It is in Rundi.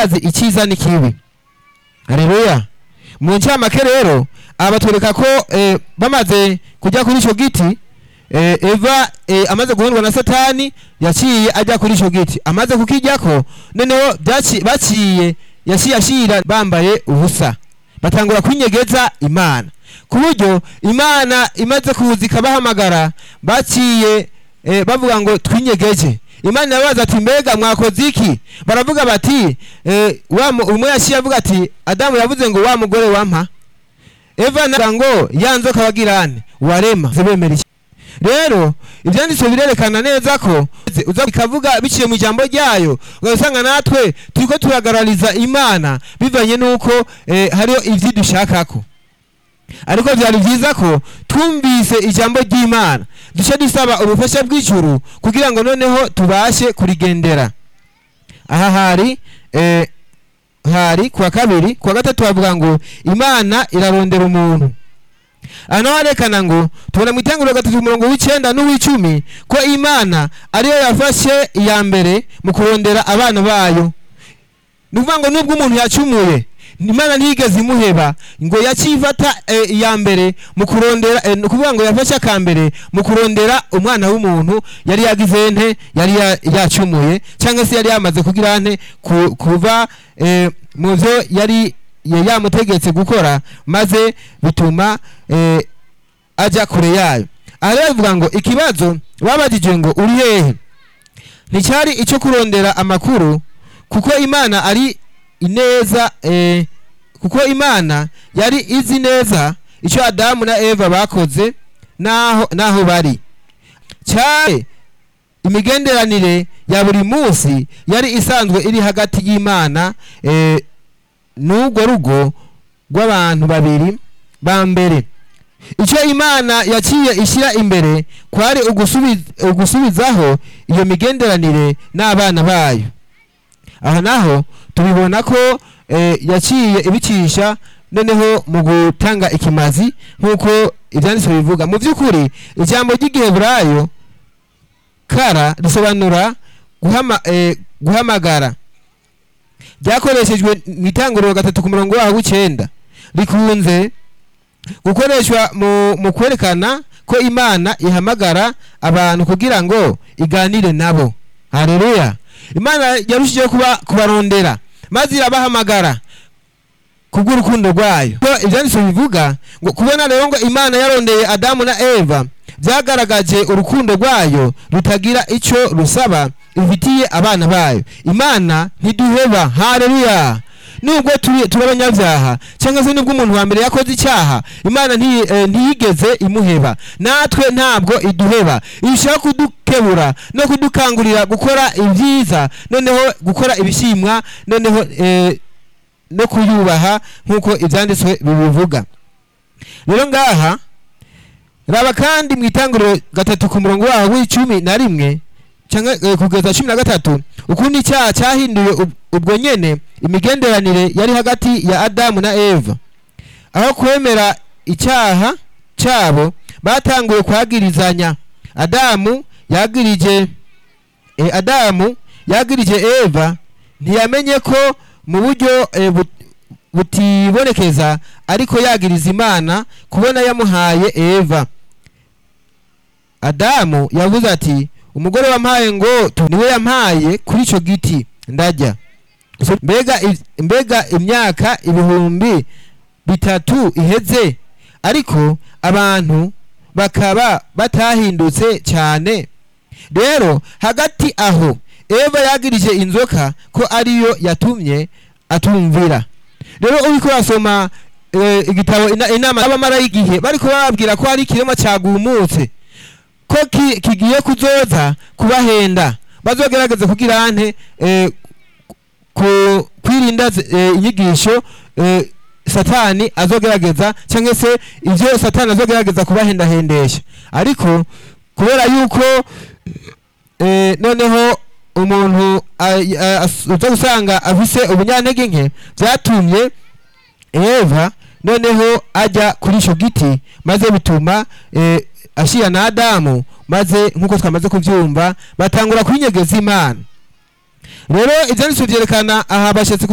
barazi icyiza n'ikibi haleluya mu ncamake rero aba batwereka ko eh, bamaze kujya kuri icyo giti eh, eva eh, amaze guhundwa na satani yaciye ajya kuri icyo giti amaze kukijyako noneho byaci- baciye yaciye ashira bambaye ubusa batangura kwinyegeza imana ku buryo imana imaze kuza ikabahamagara baciye eh, bavuga ngo twinyegeje imana irabaza ati mbega mwakoze iki baravuga bati eh, wa mu- umwe yaciye avuga ati adamu yavuze ngo wa mugore wampa eva navuga ngo ya nzoka bagirane warema zibemera iki rero ibyanditswe birerekana neza ko uza ikavuga biciye mu ijambo ryayo ugasanga natwe turiko turagarariza imana bivanye n'uko eh, hariho ivyo dushakako ariko byari byiza ko twumvise ijambo ry'imana duce dusaba ubufasha bw'ijuru kugira ngo noneho tubashe kurigendera aha hari eh, hari kuwa kabiri kuwa gatatu bavuga ngo imana irarondera umuntu aha naho harekana ngo tubona mu itanguriro gatatu umurongo w'icyenda n'uw'icumi ko imana ariyo yafashe iya mbere mu kurondera abana bayo ni ukuvuga ngo nubwo umuntu yacumuye imana ntiyigeze imuheba ngo yakifata eh, iya mbere mu kurondera eh, ni ukuvuga ngo yafashe akambere mu kurondera umwana w'umuntu yari yagize nte yari ya- yacumuye cyangwa se yari yamaze kugira nte ku- kuva eh, mu byo yari ya- yamutegetse gukora maze bituma eh, ajya kure yayo aha rero bivuga ngo ikibazo babajije ngo uri hehe nticyari icyo kurondera amakuru kuko imana ari ineza eh, kuko imana yari izi neza icyo adamu na eva bakoze naho naho bari cyane imigenderanire ya buri munsi yari isanzwe iri hagati y'imana eh, n'urwo rugo rw'abantu babiri ba mbere icyo imana yaciye ishyira imbere kwari ugusubiz- ugusubizaho iyo migenderanire n'abana bayo aha naho tubibona ko eh, yaciye ibicisha noneho mu gutanga ikimazi nk'uko ibyanditswe bivuga mu by'ukuri ijambo ry'igiheburayo kara risobanura guhama, eh, guhamagara ryakoreshejwe mu itanguriro gatatu ku murongo waho w'icyenda rikunze gukoreshwa mu, mu kwerekana ko imana ihamagara abantu kugira ngo iganire nabo haleluya imana yarushijeho kuba kubarondera maze irabahamagara kubw'urukundo rwayo ko ibyanditswe bivuga ngo kubona rero ngo imana yarondeye adamu na eva byagaragaje urukundo rwayo rutagira icyo rusaba ifitiye abana bayo imana ntiduheba haleluya nubwo turi turi abanyabyaha cyangwa se nubwo umuntu wa mbere yakoze icyaha imana nti- eh, ntiyigeze imuheba natwe ntabwo iduheba irushaho kudukebura no kudukangurira gukora ibyiza noneho gukora ibishimwa noneho eh, no kuyubaha nk'uko ibyanditswe bibivuga rero ngaha raba kandi mu itanguriro gatatu ku murongo waho w'icumi na rimwe cyangwa eh, kugeza cumi na gatatu ukundi icyaha cyahinduye ub- ubwo nyene imigenderanire yari hagati ya adamu na eva aho kwemera icyaha cyabo batanguye kwagirizanya adamu yagirije e, adamu yagirije eva ntiyamenye ko mu buryo e, but- butibonekeza ariko yagiriza imana kubona yamuhaye eva adamu yavuze ati umugore wampaye ngo tu- niwe yampaye kuri icyo giti ndajya So, mbega i- mbega imyaka ibihumbi bitatu iheze ariko abantu bakaba batahindutse cyane rero hagati aho eva yagirije inzoka ko ariyo yatumye atumvira rero uriko urasoma eh, igitabo ina- inama y'abamara y'igihe bariko bababwira ko hari ikirema cyagumutse ko ki- kigiye kuzoza kubahenda bazogerageza kugira ante eh, ku kwirinda zi- eh, inyigisho eh, satani azogerageza cyangwa se ibyo satani azogerageza kubahendahendesha ariko kubera yuko eh, noneho umuntu a- a- as- uza gusanga afise ubunyantege nke byatumye eva noneho ajya kuri icyo giti maze bituma eh, ashira na adamu maze nk'uko twamaze kubyumva batangura kwinyegeza imana rero ibyanditswe byerekana aha bashatse